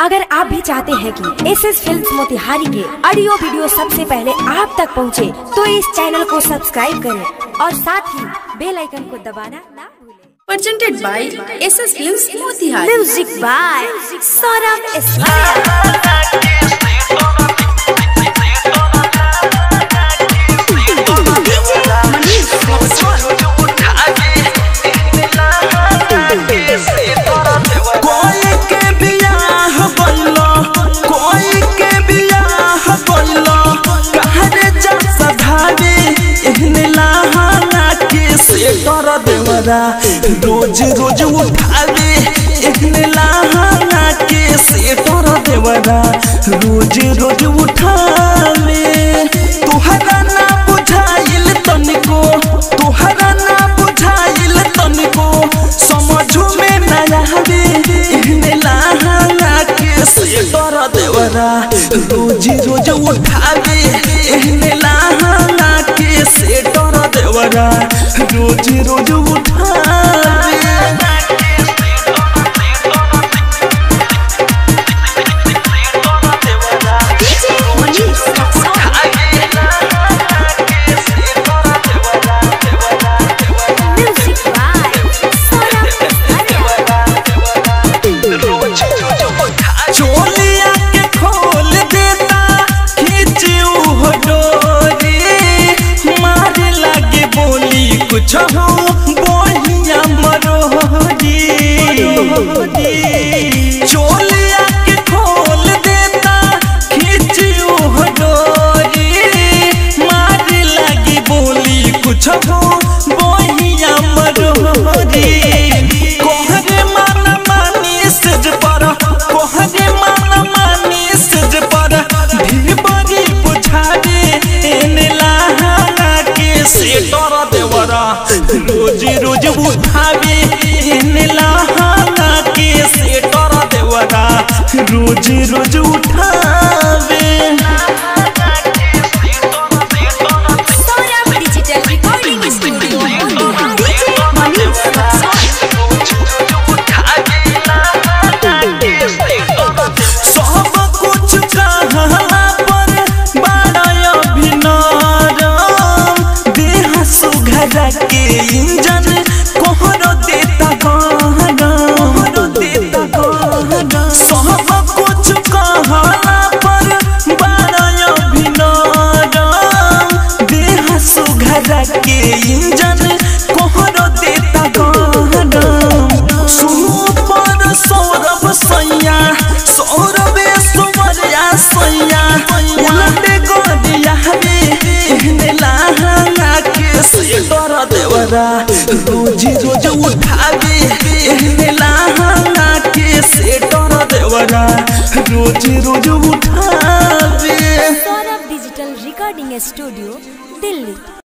अगर आप भी चाहते हैं कि एस एस फिल्म मोतिहारी के ऑडियो वीडियो सबसे पहले आप तक पहुंचे, तो इस चैनल को सब्सक्राइब करें और साथ ही बेल आइकन को दबाना ना भूलें presented by SS Films Motihari. Music by Saurabh एस्वाया कोई के बियाह बनलो कोई के बियाह बनलो कहरे जा सधावे एहने लहाना के से कर देवरा रोज रोज उठावे एहने लहाना के से कर देवरा रोज रोज उठावे तुहरा ना बुझाइल तनिको तुहरा ना बुझाइल तनिको समझू में ना आवे एहने लहाना के से कर देवरा रोज रोज उठावे एहने लहाना के से कर देवरा रोज रोज उठावे म्यूजिक बाय सौरभ एस्वाया चोलिया के खोल देता खींची हो डोरी मारे लागे बोली कुछ हो बोहिया मरोरी चोलिया के खोल देता खींची हो डोरी मारे लागे बोली कुछ हो बोहिया मरोरी कोहरे मन मानी सज पर कोहरे मन मानी सज पर भी बड़ी बुझावे एने लहाना के से डर देवरा रोज रोज उठावे एने लहाना के से डर देवरा रोज रोज उठावे Saurabh digital recording studio Motihari सब कुछ कहला पर बड़ा अभिनरम देह सुघरा के इंजन कोहरो देता कोहरो देता कोहरो सब कुछ कहला पर बड़ा अभिनरम देह सुघरा के इंजन कोहरो देता कोहरो सुपर सौरभ सैया सौरभ सुमरिया सैया उलटे गोदिया रे एहने लहाना के से कर देवरा रोज रोज उठावे एहने लहाना के से कर देवरा रोज रोज उठावे Saurabh digital recording studio Delhi